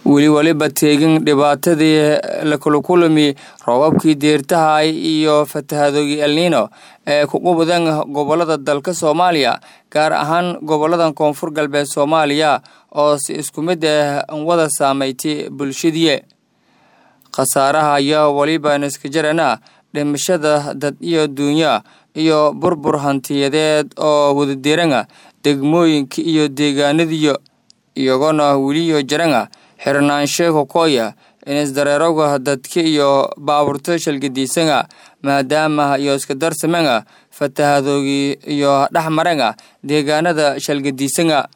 weli waliba teegin dhibaatadii lakula kulami roobabkii deertahay iyo fatahadoogii elnino ee kugu badan gobolada dalka soomaaliya gaar ahaan gobolada koonfur galbeed soomaaliya oo si isku mid ah wada saameeytay bulshadii khasaaraha ayaa weliba niska jarana dhimashada dad iyo duunya iyo burbur hantiyadeed oo wadadiranga degmooyinka iyo deegaanadiyo iyagona weliyo jaranga xirnaanshe kokoya inisdareeroga dadka iyo baaburta shalgadiisanga maadaama iyo iska darsamanga fatahadoogii iyo dhexmaranga deegaanada shalgadiisanga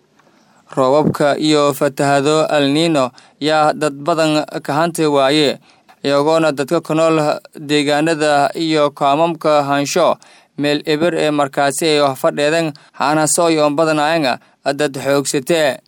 roobabka iyo fatahado alnino yaa dad badan ka hanti waaye iyagoona dadka ku nool deegaanada iyo kaamamka hansho meel eber ee markaasi ay fadheedan haanasoyoon badanaayanga dad xoogsatee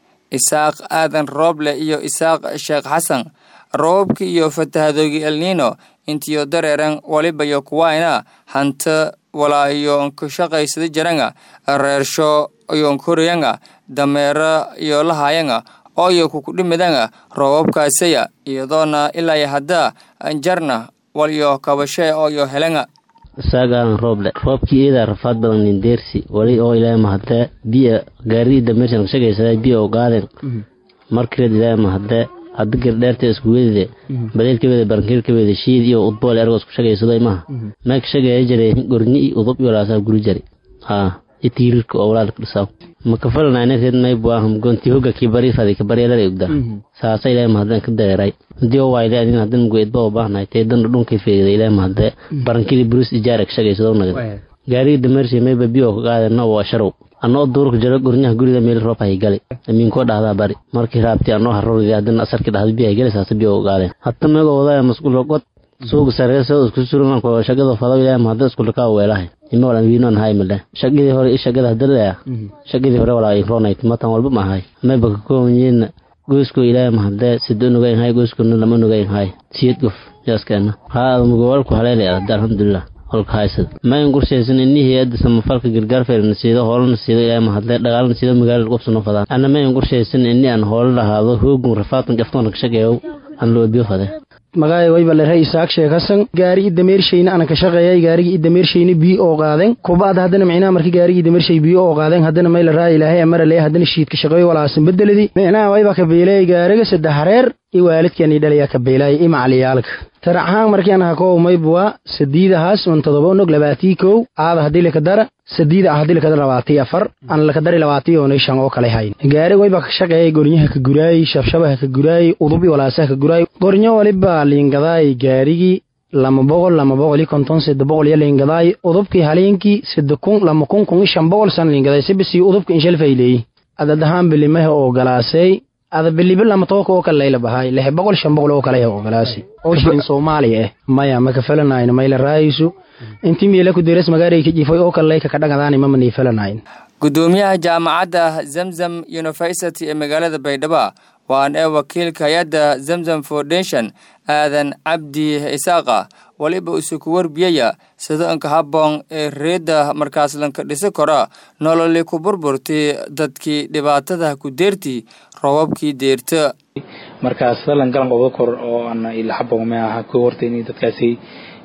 isaaq aadan rooble iyo isaaq sheekh xasan roobabka iyo fatahadoogii elnino intiyo dareeran waliba iyo kuwayna hanta walaa iyo nkashaqaysada jaranga reersho iyo nkoriyanga dameero iyo lahayanga ooyo kukudhimidanga roobabkaasaya iyadoona ilaa hadda jarna waliyo kabashe ooyo helanga isaagaan rooble roobkii iidaa rafaad badan nindeersi wali oo ilaahay mahadee biya gaarii dameersan shagaysaday biya oo gaadeen markireed ilaahay mahadee hadda gardheerta iskuwedide baleelkaweda barankiirkaweda shiid iyo udbool ergo isku shagaysado imaha meek shagaya jare gornyi i udub iyo laasaa guri jari haa itiirirka oo walaalka dhisaa makafalanaynareed maybuahum gonti hoga kibari fadi kabaryalada ogda saasa ilaahay mahadeen ka dareeray hadii oo waayde adin hadan goedba oo baahnay tee dan dhunkay feegda ilaahay mahadee barankili buris ijaarek shagaysado nagad gaarigi dameersi mayba biyo ka qaadena waa sharow anoo duurka jaro gornyaha guriga meel roob hay gali amiinkoo dhahdaa bari markii raabti anoo harordi hadana asarki dhahda biyo hay gali saasa biyo u qaadeen hata meego wadaya masquul god suuga sareeso isku surulanko shagada fado ilaahay mahadee iskulaka weelahay ima walan wiinon hay male shagadii hore i shagada hadalaya shagadii hore walaa ironayt matan walba ma ahay mayba ka koobanyiin goysko ilaahay mahadee sida unugayn hay goyskona lama nugayn hay siyad gof yaaskeena haa adamugawalku haleelay adda alxamdulilah holka haysada mayn qorshaysan inihii adda samafalka gargaar feerna siido hoolana siido ilaahay mahadee dhagaalana siido magaalada qobsano fadaan ana mayn qorshaysan ini aan hoolo lahaado hoogun rafaatan jaftoona ka shageeyow aan loo biyo fade magaayo waybalere isaaq sheekh hasan gaari idameershayna ana ka shaqeeyay gaarigii idameershayna biyo oo qaadeen kubaad haddana micnaha markii gaarigii idameershay biyo oo qaadeen haddana mayla raa ilaahay amarale haddana shiidka shaqeeyo walaasan bedeladii micnaha wayba ka beelay gaariga saddex hareer iyo waalidkani dhalayaa ka beelay iyo macaliyaalka tarac ahaan markii anaha koo maybwa sadiidahaas on todoba onog labaatii kow aada haddii laka dara sadiida ah haddii lakadara labaatii afar aan lakadari labaatii oonay shan oo kale hayn gaari wayba ka shaqeeyay gornyaha ka guraayey shabshabaha ka guraayey udubi walaasaha ka guraayey gornyo waliba liingadaay gaarigii lama boqol lama boqol iyo konton sida boqol iyo liingadaay udubkii haliinkii sida kun lama kun kun iyo shan boqol san liingadaay sibisi udubka inshalfay leeyi adadahaan bilimaha oo galaasay ada bilibi lama tooka oo kale layla bahaay lix boqol shan boqol oo kale oo galaasi oo shilin soomaaliya ah maya maka felanayno mayla raayayso intii miila ku deras magaaray ka jifay oo kale layka ka dhagadaani mama nii felanayn gudoomiyaha jaamacadda zamzam university ee magaalada baydhabo waan ee wakiilka hay-adda zamzam foundation aadan cabdi isaaqa waliba isuku warbiyaya sida inka habboon ee reedda markaas lanka dhisi karo nololi ku burburtay dadkii dhibaatada ku deerti roobabkii deerta markaas dalan galan qobdo kor oo ana ila habboon ma aha ku horta in dadkaasi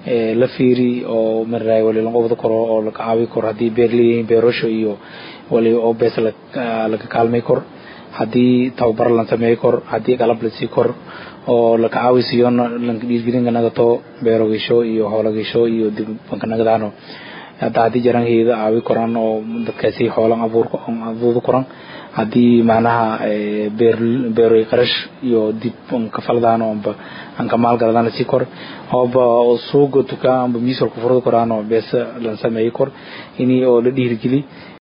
la fiiri oo maray wali lan qobdo koro oo la caawi kor haddii beer leeyihiin beerasho iyo wali oo bees laga kaalmay kor haddii tababar lan sameey kor haddii qalab la sii kor oo laka caawisiyo lanka dhiirgelinka nagato beerogisho iyo hoolagisho iyo dib banka nagadaano hadda haddii jarankeeda caawi koran oo dadkaasi hoolan abuur abuuri koran haddii macnaha beer beeroy qarash iyo dib ka faladaan oo amba anka maalgaladaan sii kor ooba suuga tukaan amba miisolka furada koraan oo beesa lan sameeyi kor ini oo la dhiirgeli